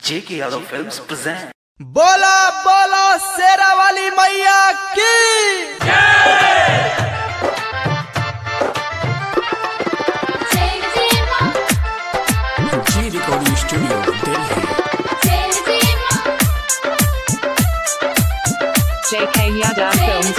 J.K. Yadav Films present. बोला बोला शेरा वाली मैया की G Recording Studio, Delhi. JK Yadav Films.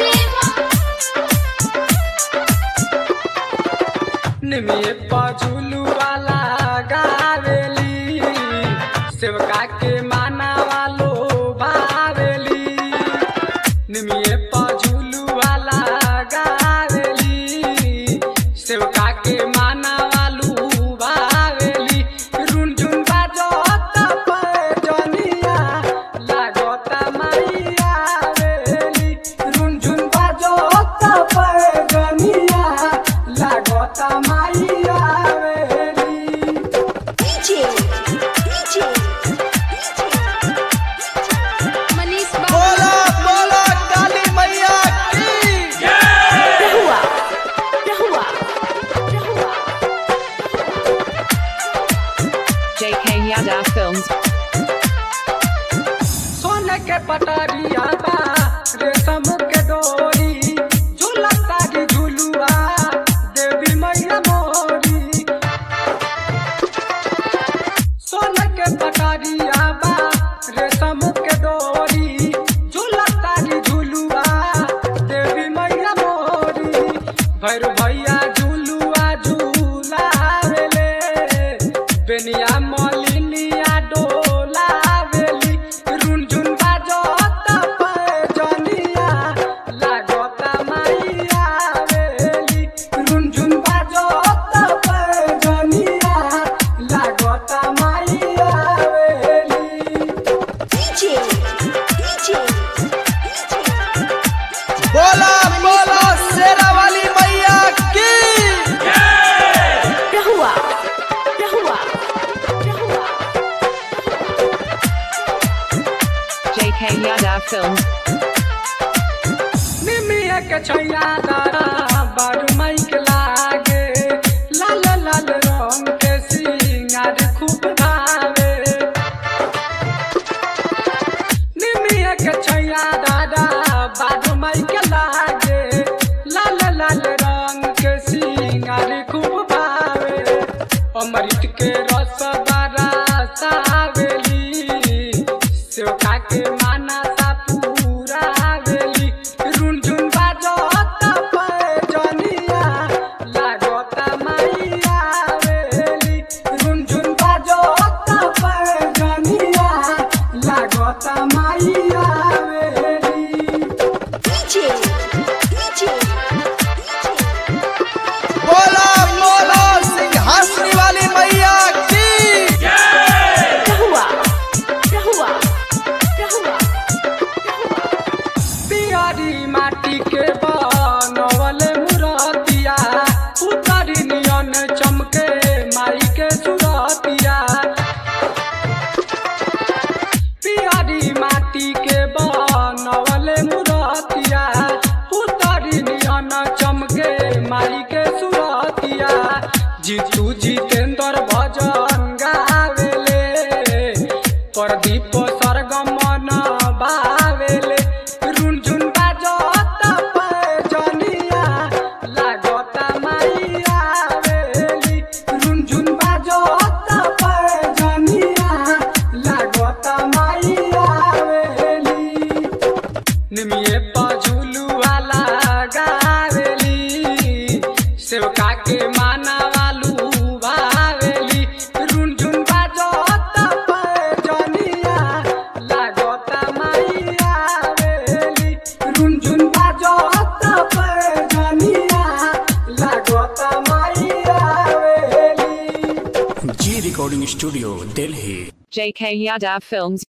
निमिये पझुलू वाला गावेली सेवका के माना वालो भावेली निमिये पझुलू वाला गावेली सेवका के माना वालू भावेली रुनझुन बाजो तप जनिया लागता मैया वेली रुनझुन बाजो तप जनिया लागता मैया वेली बोला बोला काली मैया की JK Yadav Films. सोने के पटरिया बा रेशम के डोरी झूला तारी झुलुआ देवी मैया मोरी सोने के पटरिया बा रेशम के डोरी झूला तारी झुलुआ देवी मैया मोरी भैर भैया झुलुआ झूलावेले बेनिया मलिनिया डोलावेली रुनझुन बाजो तप जनिया लागता मैया वेली रुनझुन बाजो तप जनिया लागता मैया वेली बोला बोला शेरा वाली मैया की JK Yadav Films. निमिया के छैया दारा बारू माइक लागे लाल लाल रंग के सिंगार खूब भावे निमिया के छैया दारा बारू माइक लागे लाल लाल रंग के सिंगार खूब भावे अमृत के रस बारा सावेली सेवका के माना सा पूरा आवेली रुनझुन बाजो तप जनिया लागता मैया वेली रुनझुन बाजो तप जनिया लागता मैया वेली बोला बोला सिंहासनी वाली मैया की पियरी माटी के बनवल मुरतिया उतरी नियन चमके माई के सुरतिया पियरी माटी के बनवल मुरतिया उतरी नियन चमके माई के सुरतिया जीतू जितेंद्र भजन गावेले प्रदीप सरगमन बावेले रुनझुन बाजो तप जनिया लागता मैया वेली रुनझुन बाजो तप जनिया लागता मैया वेली निमिये पझुलू वाला गावेली सेवका के माना वालू भावेली रुनझुन बाजो तप जनिया लागता मैया वेली रुनझुन बाजो तप जनिया लागता मैया वेली G Recording Studio, Delhi. JK Yadav Films.